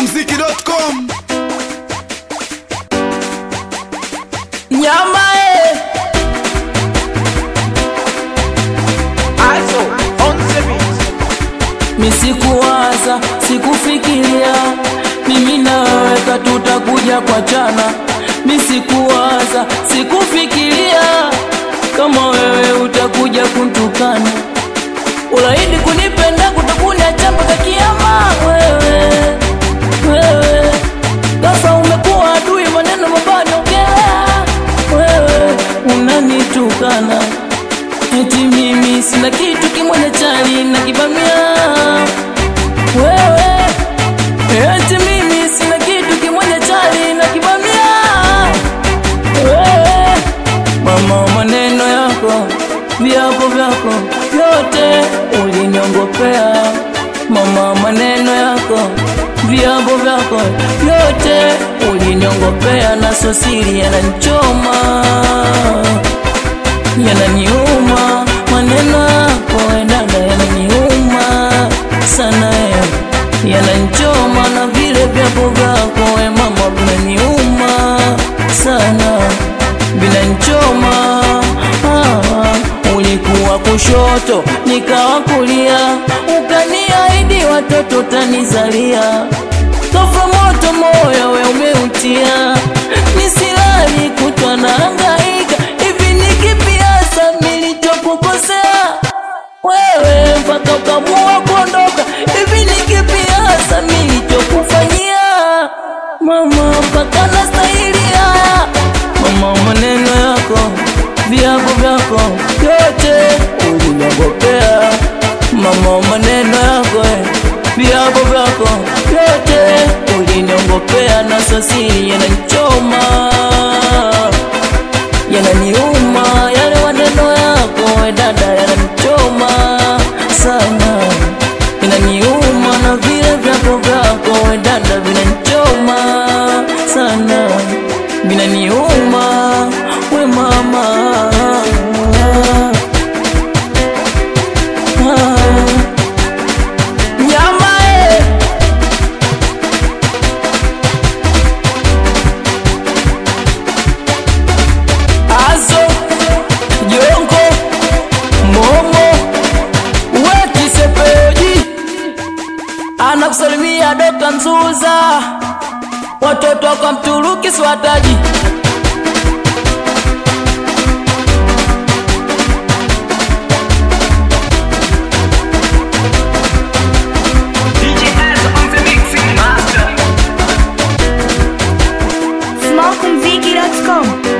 smokumziki.com Nyama eh. Also, on the beat. Misikuwaza, sikufikiria mimi na wewe tutakuja kwa chana. Misikuwaza, sikufikiria kama wewe utakuja kuntukana. Ulaidi kunipenda kutakuniacha mpaka kiama. Wewe wewe, ghafla umekuwa adui, maneno mabaya naongelea. Wewe unanitukana eti mimi sina kitu kimwene chali na kibamia wewe eti mimi sina kitu kimwene chali na kibamia wewe mama maneno yako viapo vyako vyote uliniongopea mama maneno yako viapo vyako vyote uliniongopea na sosiri yananchoma yananiuma maneno yako we dada yananiuma sana eh. yananchoma na vile vyapo vyako we mama vinaniuma sana vinanchoma ah, ulikuwa kushoto nikawa kulia ukaniahidi watoto tanizalia Tofa moto moyo we umeutia nisilali kutwa na hangaika hivi ni kipi hasa nilichokukosea wewe mpaka ukamua kuondoka hivi ni kipi hasa nilichokufanyia mama mpaka nastahili haya mama maneno yako viapo vyako vyote uliniogopea mama maneno yako eh, viapo vyako vyote uliniogopea na sasiri yananichoma yananiuma yale maneno yako we dada yananichoma sana inaniuma na vile vyako vyako we dada vinanichoma sana vinaniuma we mama Ah. nyama eh. Azo, Jongo, Momo, Wekisepeji anakusalimia Dokta Mzuza, watoto kwa Mturuki swataji DJ Az on the mixing master. smokumziki.com